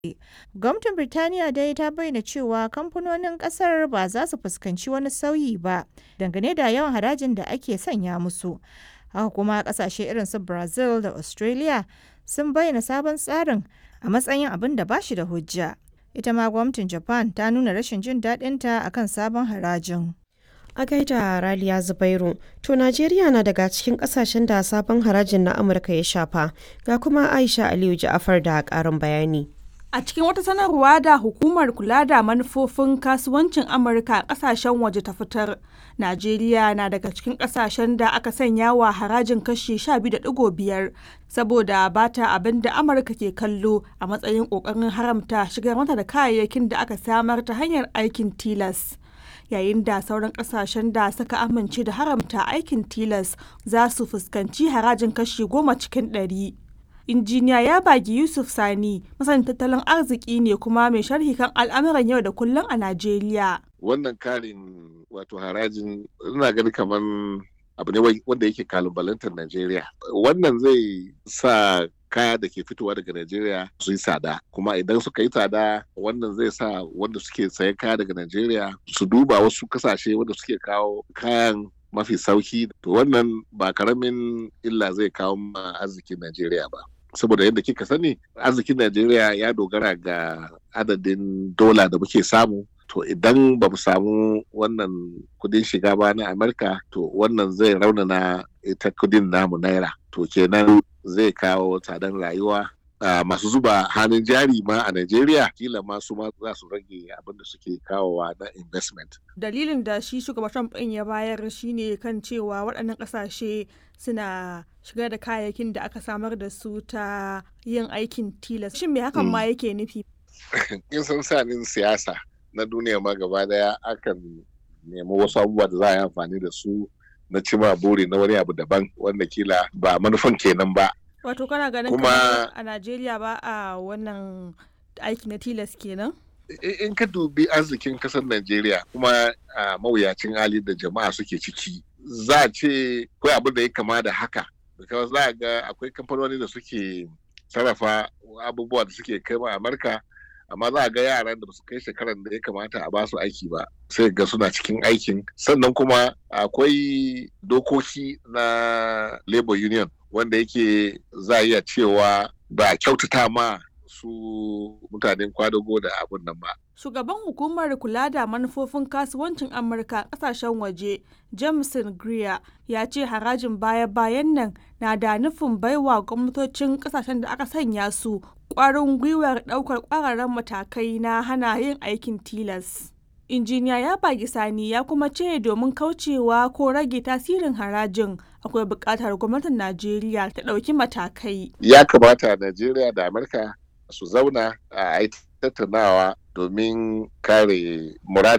Gwamnatin Birtaniya dai ta bayyana cewa kamfanonin kasar ba za su fuskanci wani sauyi ba dangane da yawan harajin da ake sanya musu. Haka kuma kasashe irin su Brazil da Australia sun bayyana sabon tsarin a matsayin abin da ba shi da hujja. Ita ma gwamnatin Japan ta nuna rashin jin daɗinta akan sabon harajin. A gaida Raliya Zubairu, to Najeriya na daga cikin kasashen da sabon harajin na Amurka ya shafa, ga kuma Aisha Aliyu Ja'afar da ƙarin bayani. A cikin wata sanarwa da hukumar kula da manufofin kasuwancin Amurka a kasashen waje ta fitar, Najeriya na daga cikin kasashen da aka sanya wa harajin kashi 12.5 saboda ba ta abin da Amurka ke kallo a matsayin ƙoƙarin haramta shigar mata da kayayyakin da aka samar ta hanyar aikin tilas. Yayin da sauran kasashen da suka amince da haramta aikin tilas za su fuskanci harajin kashi goma cikin ɗari. injiniya ya bagi yusuf sani masanin tattalin arziki ne kuma mai sharhi kan al'amuran yau da kullum a najeriya wannan karin wato harajin ina gani kamar abu ne wanda yake kalubalantar najeriya wannan zai sa kaya da ke fitowa daga Najeriya su yi tsada kuma idan suka yi tsada wannan zai sa wanda suke sayan kaya daga Najeriya su duba wasu kasashe wanda suke kawo kayan mafi sauki to wannan ba karamin illa zai kawo ma arzikin Najeriya ba. saboda yadda kika sani arzikin Najeriya ya dogara ga adadin dola da muke samu to idan ba mu samu wannan kudin shiga ba na Amurka to wannan zai raunana ita kudin namu naira to kenan zai kawo tsadar rayuwa Uh, masu zuba hannun jari ma a Najeriya kila ma su ma za su rage abin da suke kawowa na investment. Dalilin da shi shugaban Trump ɗin ya bayar shine kan cewa waɗannan ƙasashe suna shigar da kayayyakin da aka samar da su ta yin aikin tilas. Shin me hakan ma yake nufi? In san sanin siyasa na duniya ma gaba daya akan nemi wasu abubuwa da za a yi amfani da su na cima buri na wani abu daban wanda kila ba manufan kenan ba. Wato kana ganin kuma a Najeriya ba a wannan aiki na tilas kenan? In ka dubi arzikin kasar Najeriya kuma a mawuyacin hali da jama'a suke ciki za a ce akwai abin da ya kama da haka. Because za a ga akwai kamfanoni da suke sarrafa abubuwa da suke kai ma Amurka amma za a ga yaran da su kai shekaran da ya kamata a basu aiki ba sai ga suna cikin aikin sannan kuma akwai dokoki na labor union wanda yake za a iya cewa ba kyautata ma su mutanen kwadago da abun nan ba. Shugaban hukumar kula da manufofin kasuwancin Amurka kasashen waje, Jameson Greer, ya ce harajin baya-bayan nan na da nufin baiwa gwamnatocin kasashen da aka sanya su ƙwarin gwiwar ɗaukar ƙwararren matakai na hana yin aikin tilas. injiniya ya bagi sani ya kuma ce domin kaucewa ko rage tasirin harajin akwai buƙatar gwamnatin najeriya ta ɗauki matakai ya kamata najeriya da amurka su zauna a tattaunawa domin kare muradin